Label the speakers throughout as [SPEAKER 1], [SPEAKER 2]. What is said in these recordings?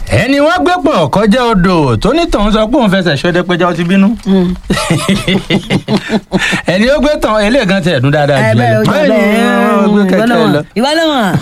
[SPEAKER 1] ẹni wọ́n gbé pọ̀ kọjá odò tó ní tòun sọ pé òun fẹsẹ̀ ṣọdẹ péjọ ó ti bínú. ẹni ó gbé tán eléyìí gan ti ẹ̀dùn dáadáa
[SPEAKER 2] ẹ
[SPEAKER 1] jù
[SPEAKER 2] bẹ́ẹ̀ o jẹ́ bẹ́ẹ̀
[SPEAKER 1] gbé kẹ̀kẹ́ lọ.
[SPEAKER 2] ìwọ ló mọ̀.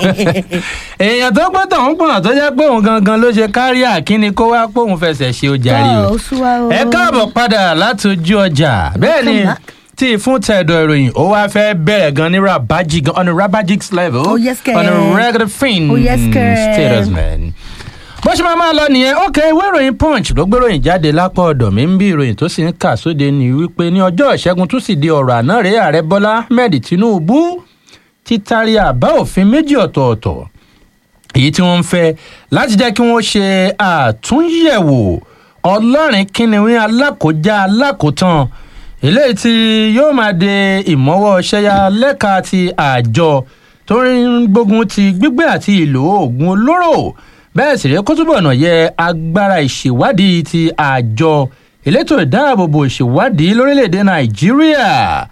[SPEAKER 1] èèyàn tó gbé tán ń pọ̀n tó jẹ́ pé òun gangan ló ṣe kárí àkíní kó wá pé òun fẹsẹ̀ ṣe ó jarí o.
[SPEAKER 2] Ó sú wa o.
[SPEAKER 1] ẹ káàbọ̀ padà láti ojú ọjà bẹ́ẹ̀ ni
[SPEAKER 2] Welcome back.
[SPEAKER 1] tí fún tẹ̀dọ̀ ìròyìn ó wá fẹ́ bẹ̀rẹ̀ gan ní rabaji gan on a rabaji level
[SPEAKER 2] Oh, yes, kẹ̀.
[SPEAKER 1] on a regular fin
[SPEAKER 2] Oh, yes, kẹ̀.
[SPEAKER 1] status man bó ṣe máa máa lọ nìyẹn ok ìwé ìròyìn punch ló gbé ìròyìn jáde lápá ọ̀dọ̀ mi ń bí ìròyìn tó sì ń kà sóde ní wípé ní ọjọ́ ìṣẹ́gun tó sì di ọ̀rọ̀ àná rèé ààrẹ bọ́lá ahmed tinubu ti taari àbá òfin méjì ọ̀tọ̀ọ̀tọ̀ èyí tí wọ́n ń fẹ́ láti jẹ́ kí wọ́n ṣe àtúnyẹ̀wò ọlọ́rin kínníwín alákòjá alákòótán eléyìí tí yóò máa de ìmọ̀wọ́ ṣẹ́yà lẹ́ka ti àjọ tó ń gbógun ti gbígbé àti ìlò oògùn olóró bẹ́ẹ̀ sì rẹ́ kó túbọ̀ náà yẹ agbára ìṣèwádìí ti àjọ elétò ìdáàbòbò ìṣèwádìí lórílẹ̀‐èdè nàìjíríà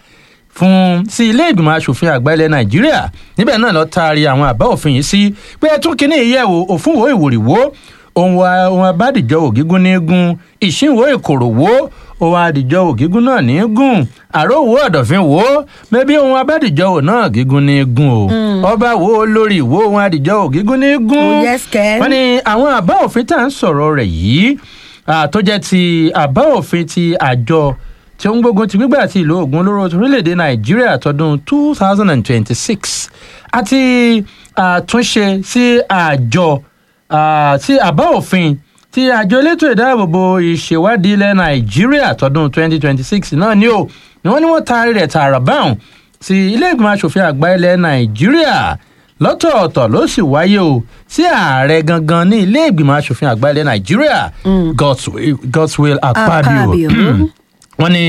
[SPEAKER 1] fún sí ilé ìgbìmọ̀ asòfin àgbà ilẹ̀ nàìjíríà níbẹ̀ náà lọ́ọ́ taari àwọn àbá òfin yìí sí pé ẹ tún kínní ìyẹ̀wò òfin wo ìwòrìwò ohun wa- ohun abádìjọ ògígún ní gún ìṣínwó ìkòròwò ohun adìjọ ògígún náà ní gùn àròwò ọ̀dọ̀fin wò ó mẹ́bí ohun abádìjọ ò náà gígún ní gùn o ọba wo lórí ìwò ohun adìjọ ògígún ní gún
[SPEAKER 2] Oh, yes, kẹ́.
[SPEAKER 1] wọ́n ní àwọn àbá òfin tá à ń sọ̀rọ̀ rẹ̀ yìí ah, tó jẹ́ ti àbá òfin ti àjọ tí ó ń gbógun ti gbígbà àti ìlò oògùn olóró orílẹ̀-èdè nàìjíríà tọdún two thousand and twenty-six àti àtúnṣe sí àjọ ah, tí àbá òfin tí àjọ elétò ìdáàbòbò ìṣèwádìí ilẹ̀ nàìjíríà tọdún twenty twenty-six náà ni ó ni wọ́n ní wọ́n taari rẹ̀ tààrà báwọn sí ilé ìgbìmọ̀ asòfin àgbà ilẹ̀ nàìjíríà lọ́tọ̀ọ̀tọ̀ ló sì wáyé o sí ààrẹ gangan ní ilé ìgbìmọ̀ asòfin àgbà ilẹ̀ nàìjíríà Godswill- godswill akpabio
[SPEAKER 2] Akpabio.
[SPEAKER 1] wọ́n ní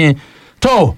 [SPEAKER 1] tó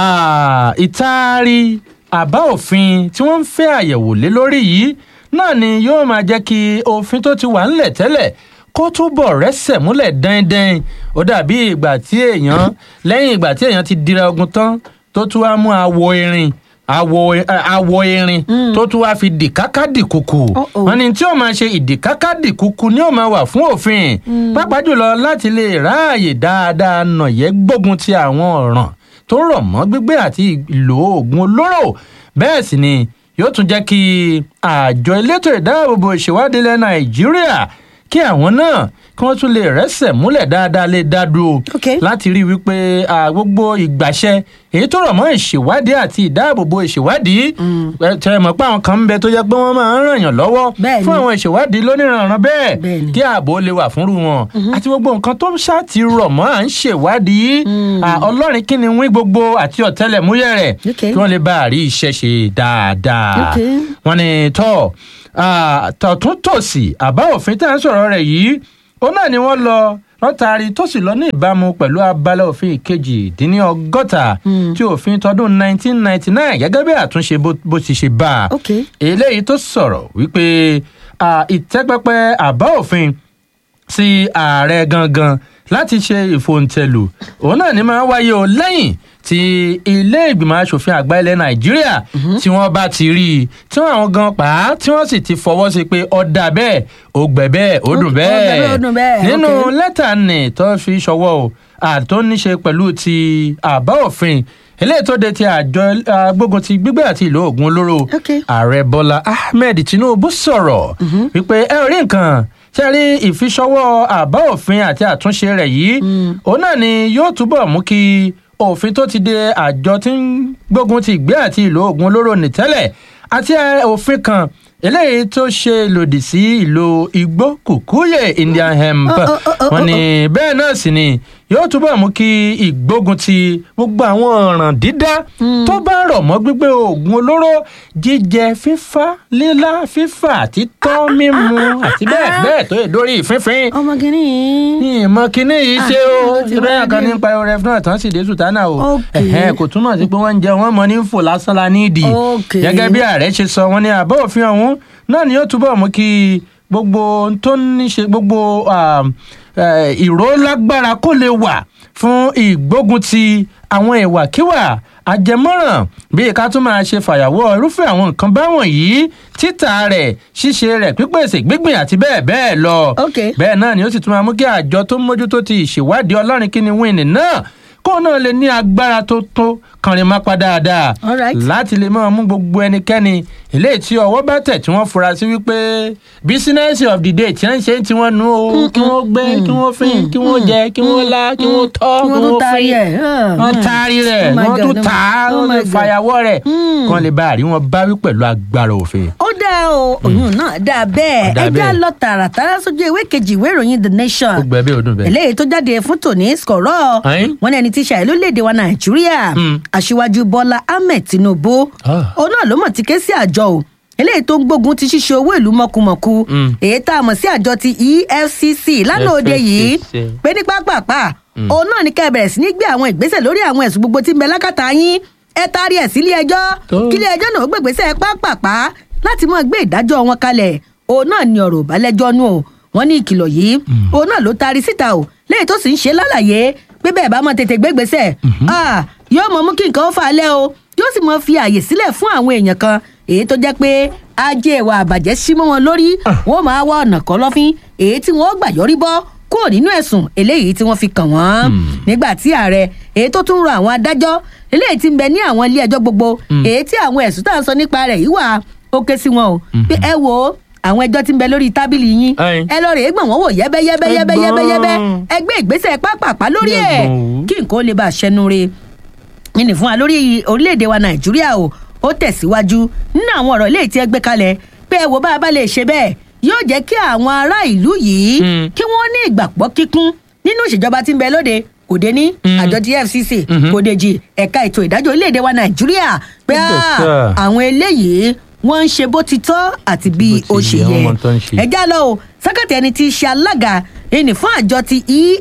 [SPEAKER 1] ah, ìtaari àbá òfin tí wọ́n ń fẹ́ àyẹ̀wò lé lórí yìí náà ni yóò máa jẹ́ kí òfin tó ti wà ńlẹ̀ tẹ́lẹ̀ kó túbọ̀ rẹ́sẹ̀ múlẹ̀ dáindáin ó dàbí ìgbà tí èèyàn lẹ́yìn ìgbà tí èèyàn ti dira ogun tán tó tún wá mú awọ irin awọ eh, awọ irin tó tún wá fi dìkáká dìkùkù
[SPEAKER 2] Uh-oh.
[SPEAKER 1] wọ́n ní tí ó máa ṣe ìdìkáká dìkùkù ni ó máa wà fún òfin pàápàá jùlọ láti lè ráàyè dáadáa nàyẹ́ gbógun ti àwọn ọ̀ràn tó rọ̀ mọ́ gbígbé àti ìlò oògùn olóró bẹ́ẹ̀ sì ni yóò tún jẹ́ kí àjọ elétò ìdáàbòbò ìṣèwádìí ilẹ̀ nàìjíríà kí àwọn náà kí wọ́n tún lè rẹ́sẹ̀ múlẹ̀ dáadáa lè dá dúró
[SPEAKER 2] Ok.
[SPEAKER 1] láti rí i wípé à, gbogbo ìgbàṣẹ èyí tó rọ̀ mọ́ ìṣèwádìí àti ìdáàbòbò ìṣèwádìí ẹ, tẹ ẹ mọ̀ pé àwọn kan ń bẹ tó jẹ́ pé wọ́n máa ń ràn yàn lọ́wọ́
[SPEAKER 2] Bẹ́ẹ̀ni.
[SPEAKER 1] fún àwọn ìṣèwádìí lóníranran bẹ́ẹ̀
[SPEAKER 2] Bẹ́ẹ̀ni.
[SPEAKER 1] kí ààbò lè wà fúnrú wọn àti gbogbo nǹkan tó ṣáà ti rọ̀ mọ́ à ń ṣèwádìí à, ọlọ́rin kí ni wí gbogbo àti ọ̀tẹlẹ̀múyẹ́ rẹ̀
[SPEAKER 2] Ok.
[SPEAKER 1] kí wọ́n lè bá àrí iṣẹ́ ṣe dáadáa
[SPEAKER 2] Ok.
[SPEAKER 1] wọ́n ní tọ́ ah, tọ̀tún tòsì àbá òfin tá à ń sọ̀rọ̀ rẹ̀ yìí òun náà ni wọ́n lọ lọ́tàrí tó sì lọ ní ìbámu pẹ̀lú abala òfin ìkejì dín ní ọgọ́ta tí òfin tọdún 1999 gẹ́gẹ́ bí àtúnṣe bó bó ti ṣe bá a
[SPEAKER 2] ok
[SPEAKER 1] eléyìí tó sọ̀rọ̀ wípé ah, ìtẹ́pẹpẹ àbá òfin sí ààrẹ gangan láti ṣe ìfòǹtẹ̀lù òun náà ni máa ń wáyé o lẹ́yìn tí ilé ìgbìmọ̀ asòfin àgbà ilẹ̀ nàìjíríà tí wọ́n bá ti rí i tí wọ́n àwọn gan pa á tí wọ́n sì ti fọwọ́ sí pé ọ̀dà bẹ́ẹ̀ ó gbẹ̀ bẹ́ẹ̀ ó dùn
[SPEAKER 2] Ó- ó gbẹ̀
[SPEAKER 1] bẹ́ẹ̀
[SPEAKER 2] bẹ́ẹ̀, ó dùn bẹ́ẹ̀,
[SPEAKER 1] nínú
[SPEAKER 2] ok.
[SPEAKER 1] lẹ́tà nì tó fi ṣọwọ́ o àtó níṣe pẹ̀lú ti àbá òfin eléyìí tó de ti àjọ agbógun ti gbígbé àti ìlò oògùn olóró
[SPEAKER 2] Ok.
[SPEAKER 1] ààrẹ bọ́lá ahmed tinubu sọ̀rọ̀ wípé ẹ ò rí nǹkan ṣe rí ìfiṣọwọ́ àbá òfin àti àtúnṣe rẹ̀ yìí òun náà ni yóò túbọ̀ mú kí òfin tó ti de àjọ tí ń gbógun ti ìgbé àti ìlò oògùn olóró nìtẹ́lẹ̀ àti ẹ, òfin kan eléyìí tó ṣe lòdì sí ìlò igbó kùkúyè indian hemp
[SPEAKER 2] Oh, oh, oh, oh,
[SPEAKER 1] wọn ni bẹ́ẹ̀ náà sì ni yóò túbọ̀ mú kí ìgbógun ti gbogbo àwọn ọ̀ràn dídá tó bá rọ̀ mọ́ gbígbé oògùn olóró jíjẹ fífá lílá fífà títọ́ mímu àti bẹ́ẹ̀ bẹ́ẹ̀ tó yẹ dórí ìfínfín
[SPEAKER 2] ọmọ kìíní yìí
[SPEAKER 1] ìmọ̀ kínní yìí ṣe o
[SPEAKER 2] ó ti
[SPEAKER 1] bẹ́ẹ̀
[SPEAKER 2] wá
[SPEAKER 1] kan
[SPEAKER 2] dé.
[SPEAKER 1] nípa ẹrẹ fún àtàn sì dé sùtánà o
[SPEAKER 2] Ok.
[SPEAKER 1] Ẹ̀hẹ́n, kò túmọ̀ sí pé wọ́n ń jẹ wọ́n mọ ní fò lásán la nídìí
[SPEAKER 2] Ok.
[SPEAKER 1] gẹ́gẹ́ bí ààrẹ ṣe sọ wọ́n ní àbọ̀ òfin ọ̀hún náà ni yóò túbọ̀ mú kí gbogbo ohun tó ní ṣe gbogbo um, eh, ìró lágbára kó lè wà fún ìgbógun ti àwọn ìwàkiwà àjẹmọ́ràn bíi ká tún máa ṣe fàyàwọ́ irúfẹ́ àwọn nǹkan báwọn yìí títà rẹ̀ ṣíṣe rẹ̀ pípèsè gbígbìn àti bẹ́ẹ̀ bẹ́ẹ̀ lọ.
[SPEAKER 2] Ok.
[SPEAKER 1] bẹ́ẹ̀ náà ni ó sì tún máa mú kí àjọ tó ń mójútó ti ìṣèwádìí ọlọ́rin kíni wíìnì náà kó náà lè ní agbára tó tó kànrin máa pa dáadáa
[SPEAKER 2] All right.
[SPEAKER 1] láti lè máa mú gbogbo ẹnikẹ́ni eléyìí tí ọwọ́ bá tẹ̀ tí wọ́n fura sí wípé bísínẹ́sì of the day tí wọ́n ń ṣe tí wọ́n nu o kí wọ́n gbé kí wọ́n fín kí wọ́n jẹ kí wọ́n lá kí wọ́n tọ́
[SPEAKER 2] kí
[SPEAKER 1] kí
[SPEAKER 2] wọ́n tún
[SPEAKER 1] wọ́n
[SPEAKER 2] taari
[SPEAKER 1] fín
[SPEAKER 2] ẹ̀.
[SPEAKER 1] wọ́n taari rẹ̀
[SPEAKER 2] Oh my
[SPEAKER 1] wọ́n tún
[SPEAKER 2] God,
[SPEAKER 1] tà á
[SPEAKER 2] oh
[SPEAKER 1] wọ́n
[SPEAKER 2] my
[SPEAKER 1] lè
[SPEAKER 2] God.
[SPEAKER 1] fàyàwọ́ rẹ̀ kí wọ́n lè bá àrí wọn báwí pẹ̀lú agbára òfin.
[SPEAKER 2] ó dáa o òyìn náà dáa bẹ́ẹ̀
[SPEAKER 1] Ó dáa
[SPEAKER 2] ẹ já
[SPEAKER 1] bẹ́ẹ̀.
[SPEAKER 2] lọ tààràtàrà sójú ìwé kejì ìwé ìròyìn the nation
[SPEAKER 1] ó gbẹ bí ọdún bẹ́ẹ̀.
[SPEAKER 2] eléyìí tó jáde fún tòní skọ̀rọ̀
[SPEAKER 1] Ẹ́n?
[SPEAKER 2] wọn ní ẹni tí ṣàì lórílẹ̀‐èdè wa nàìjíríà
[SPEAKER 1] Mm.
[SPEAKER 2] aṣíwájú bọ́lá ahmed tinubu
[SPEAKER 1] Ah.
[SPEAKER 2] òun náà ló mọ̀ ti ké sí àjọ o eléyìí tó ń gbógun ti ṣíṣe owó ìlú mọ̀kùmọ̀kù
[SPEAKER 1] Mm.
[SPEAKER 2] èyí tá a mọ̀ sí àjọ ti efcc lánàá òde yìí
[SPEAKER 1] FCC.
[SPEAKER 2] pé ní pápápá òun náà ní ká ẹ bẹ̀rẹ̀ sí ní gbé àwọn ìgbésẹ̀ lórí àwọn ẹ̀sùn gbogbo tí ń bẹ lákàtà yín ẹ taari ẹ̀ sílé ẹjọ́
[SPEAKER 1] Tó.
[SPEAKER 2] kílé ẹjọ́ náà ó gbègbèsẹ̀ pápápá láti mọ̀ gbé ìdájọ́ wọn kalẹ̀ òun náà ní ọ̀rọ̀ ìbálẹ́jọ́ nù o wọ́n ní ìkìlọ̀ yìí òun náà ló taari síta o lẹ́yìn tó sì ń ṣe lálàyé pé bẹ́ẹ̀ bá mọ̀ tètè gbégbèsẹ̀ ah, yóò mọ̀ mú kí nǹkan ó fà á lẹ́ o yóò sì mọ̀ fi àyè sílẹ̀ fún àwọn èèyàn kan èyí tó jẹ́ pé ajé ìwà àbàjẹ́ sí mọ́ wọn lórí wọ́n máa wá ọ̀nà kan lọ́fín èyí tí wọ́n gbà yọrí bọ́ kúrò nínú ẹ̀sùn eléyìí tí wọ́n fi kàn wọ́n nígbà tí ààrẹ èyí tó tún rọ àwọn adájọ́ eléyìí tí ń bẹ ní àwọn ilé ẹjọ́ gbogbo èyí tí àwọn ẹ̀sùn tá à ń sọ nípa rẹ̀ yìí wà ó ké sí wọn o pé ẹ wo àwọn ẹjọ́ tí ń bẹ lórí tábìlì yín
[SPEAKER 1] Ẹ̀yin.
[SPEAKER 2] ẹ lọ rèé gbọ̀n wọ́n wò yẹ́bẹ́yẹ́bẹ́ yẹ́bẹ́yẹ́bẹ́ yẹ́bẹ́ ẹ gbé ìgbésẹ̀ pápápá lórí ẹ̀
[SPEAKER 1] Yẹ̀gbọ̀n wò.
[SPEAKER 2] kí nǹkan ó lè bá a ṣẹnu re nínú fún wa lórí orílẹ̀-èdè wa nàìjíríà o ó tẹ̀síwájú nínú àwọn ọ̀rọ̀ ilé tí ẹ gbé kalẹ̀ pé ẹ wo bá a bá lè ṣe bẹ́ẹ̀ yóò jẹ́ kí àwọn ará ìlú yìí
[SPEAKER 1] Mm.
[SPEAKER 2] kí wọ́n ní ìgbàgbọ́ kíkún nínú ìṣèjọba tí ń bẹ lóde kò dé ní àjọ tí fcc kò dèjì ẹ̀ka ètò ìdájọ́ orílẹ̀-èdè wa nàìjíríà pé
[SPEAKER 1] Yes,
[SPEAKER 2] ah,
[SPEAKER 1] sir.
[SPEAKER 2] àwọn eléyìí wọ́n ń ṣe bó ti tọ́ àti bí
[SPEAKER 1] Bó
[SPEAKER 2] ó
[SPEAKER 1] ti
[SPEAKER 2] ṣe
[SPEAKER 1] yẹ,
[SPEAKER 2] yẹ
[SPEAKER 1] wọ́n mọ tó ń ṣe.
[SPEAKER 2] ẹ já lọ o sákàtì ẹni tí í ṣe alága ẹni fún àjọ ti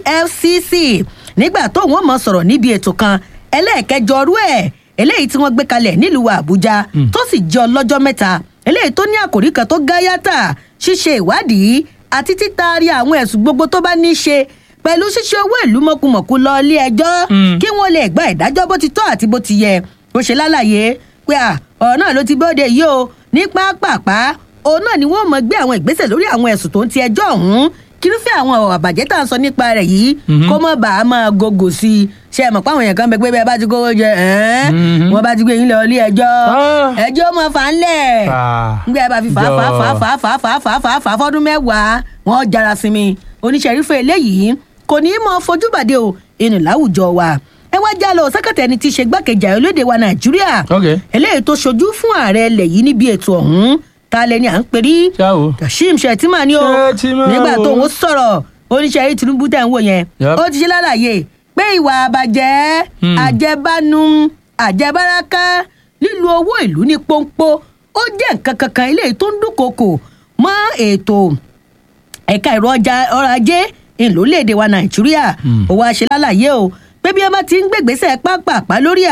[SPEAKER 2] efcc nígbà tó wọn mọ sọ̀rọ̀ níbi ètò kan ẹlẹ́ẹ̀kẹjọ ọrú ẹ̀ eléyìí tí wọ́n gbé kalẹ̀ nílùú àbújá tó sì jẹ́ ọlọ́jọ́ mẹ́ta eléyìí tó ní àkòrí kan tó gáyàtà ṣíṣe ìwádìí àti títaari àwọn ẹ̀sùn gbogbo tó bá ní í ṣe pẹ̀lú ṣíṣe owó ìlú mọ̀kùmọ̀kù lọ ilé ẹjọ́
[SPEAKER 1] Mm.
[SPEAKER 2] kí wọ́n lè gba ìdájọ́ bó ti tọ́ àti bó ti yẹ ó ṣe lálàyé pé à ọ̀rọ̀ náà ló ti bóde yìí o ní pápápá òun náà ni wọ́n mọ̀ gbé àwọn ìgbésẹ̀ lórí àwọn ẹ̀sùn tó ń ti ẹjọ́ ọ̀hún kírúfẹ́ àwọn ọ̀rọ̀ àbàjẹ́ tá à ń sọ nípa rẹ̀ yìí kó mọ̀ bá a máa gògò sí i ṣe é mọ̀ pé àwọn èèyàn kan bẹ pé bẹ́ẹ̀ bá ti kówó jẹ ẹ́n
[SPEAKER 1] Mhm.
[SPEAKER 2] wọ́n bá ti gbé yín lọ ilé ẹjọ́
[SPEAKER 1] Ah.
[SPEAKER 2] ẹjọ́ mọ̀ fà ń lẹ̀
[SPEAKER 1] Ah.
[SPEAKER 2] ngbé ẹ bá fi fà fà fà fà fà fà fà fà fà fọdún mẹ́wàá wọn jára sí mi oníṣẹ́rífẹ́ eléyìí kò ní í mọ fojú bàdé o inú láwùjọ wa ẹ wá já lọ sákàtà ẹni tí í ṣe gbákejì ààrẹ olóde wa nàìjíríà
[SPEAKER 1] Ok.
[SPEAKER 2] eléyìí tó ṣojú fún ààrẹ ilẹ̀ yìí níbi ètò ọ̀hún ta lẹni à ń pè rí
[SPEAKER 1] Ṣáwo.
[SPEAKER 2] kashim shettima ni o
[SPEAKER 1] Shettima
[SPEAKER 2] nígbà
[SPEAKER 1] o.
[SPEAKER 2] tó ń sọ̀rọ̀ oníṣẹ́rí tinubu tẹ̀ ń wò yẹn
[SPEAKER 1] Yep.
[SPEAKER 2] ó ti ṣe lálàyé pé ìwà àbàjẹ́
[SPEAKER 1] Hmm.
[SPEAKER 2] àjẹbánu àjẹbáraka lílo owó ìlú ní pọ́npọ́ ó jẹ́ nǹkan kankan eléyìí tó ń dúnkokò mọ́ ètò ẹ̀ka ẹ̀rọ ọjà ọrọ̀ ajé ìlólèdè wa nàìjíríà ó wáá ṣe lálàyé o pé bí wọn bá ti ń gbègbèsè pápápá lórí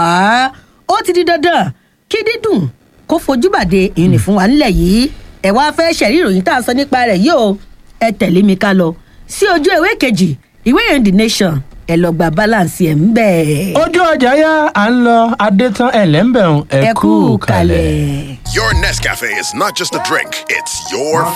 [SPEAKER 2] àá ó ti di dandan kí dídùn kó fojú bàdé ìrìn fún wa nílẹ̀ yìí ẹ wá fẹ́ ṣẹ̀rí ìròyìn tá a sọ nípa rẹ̀ yìí o ẹ tẹ̀lé mi ká lọ sí ojú ìwé kejì ìwé ìròyìn the nation ẹ lọ gba balance ẹ̀ ń bẹ̀.
[SPEAKER 1] ojú ọjà yá à ń lọ adétán ẹlẹ́mbẹ̀rún
[SPEAKER 2] ẹ kú kalẹ̀.
[SPEAKER 3] Your Nescafe is not just a drink, it's your